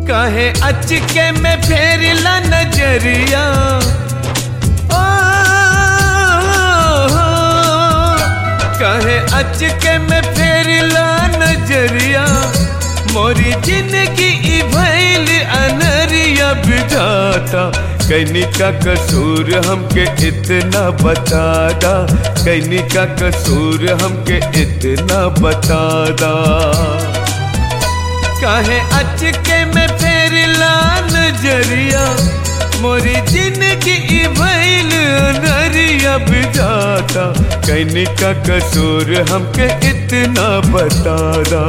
कहे अचके में फेरला नजरिया ओ, कहे अचके में फेरला नजरिया मोरी जिंदगी ई भैल अनरिया बिठाता कैनी का कसूर हमके इतना बतादा कैनी का कसूर हमके इतना बतादा काहे अचके में फेरला नजरिया मोरी जिंदगी ई भैल नरिया बिजाता कैनी का कसूर हमके इतना बतादा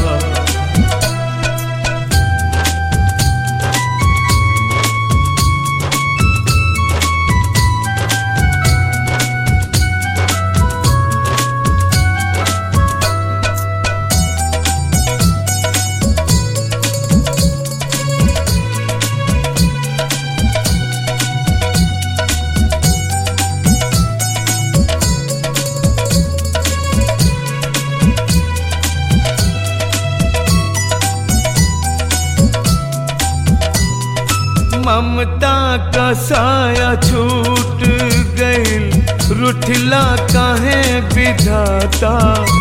ममता का साया छूट गईल रुठला काहे विधाता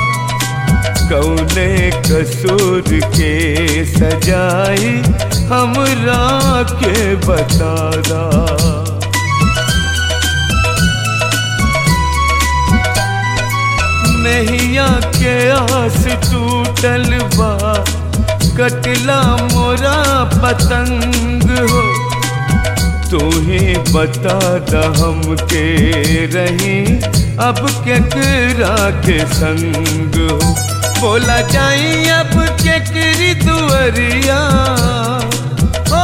कौने कसूर के सजाई हमरा के बतादा नैया के आस टूटल बा कटला मोरा पतंग हो तू ही बता द हमके रही अब केकरा के संग हो बोला जाई अब केकरी दुअरिया ओ,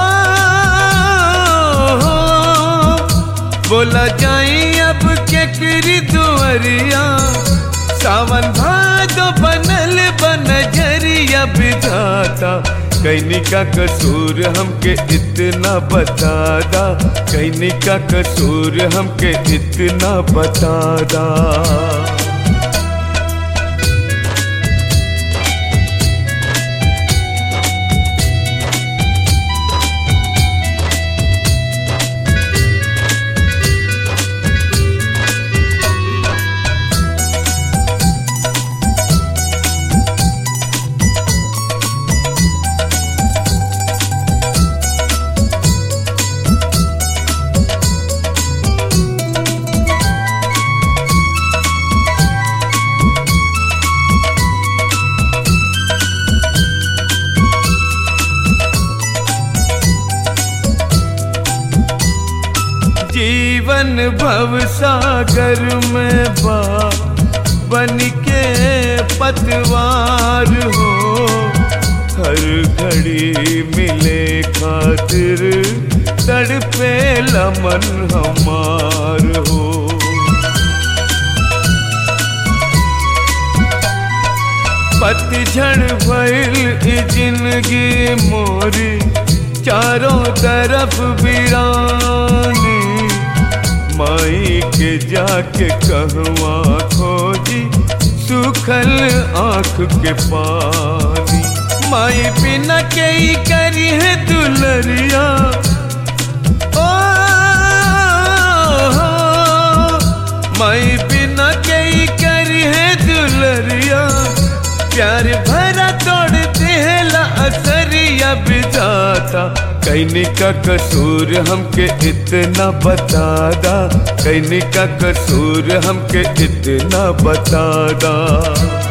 हो, बोला जाई अब केकरी दुअरिया सावन भादो बनल बनजरिया बिधाता कैनी का कसूर हमके इतना बतादा कैनी का कसूर हमके इतना बतादा जीवन भव सागर में बा बन के पतवार हो हर घड़ी मिले खातिर तड़पे लमन हमार हो पतझड़ भइल ई जिंदगी मोरी चारों तरफ वीरानी माई के जाके कहवा खोजी सुखल आंख के पानी माई बिना के ही करी है दुलरिया ओ माई बिना के ही करी है दुलरिया प्यार भरा तोड़ देला असरिया बिजाता कैनी का कसूर हमके इतना बतादा कैनी का कसूर हमके इतना बतादा